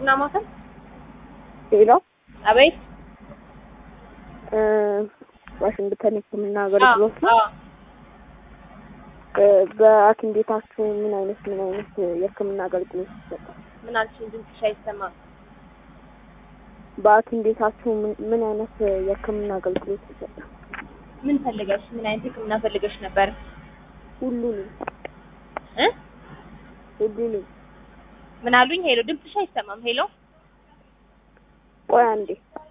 ሕክምና ማዕከል ሌላ አቤት። ዋሽንግተን ሕክምና አገልግሎት ነው። አዎ፣ እ፣ በሐኪም ቤታችሁ ምን አይነት ምን አይነት የሕክምና አገልግሎት ይሰጣል? ምን አልሽኝ? ድምፅሽ አይሰማም። በሐኪም ቤታችሁ ምን ምን አይነት የሕክምና አገልግሎት ይሰጣል? ምን ፈልገሽ? ምን አይነት ሕክምና ፈልገሽ ነበር? ሁሉንም እ ሁሉንም። ምን አሉኝ? ሄሎ፣ ድምፅሽ አይሰማም። ሄሎ፣ ቆይ አንዴ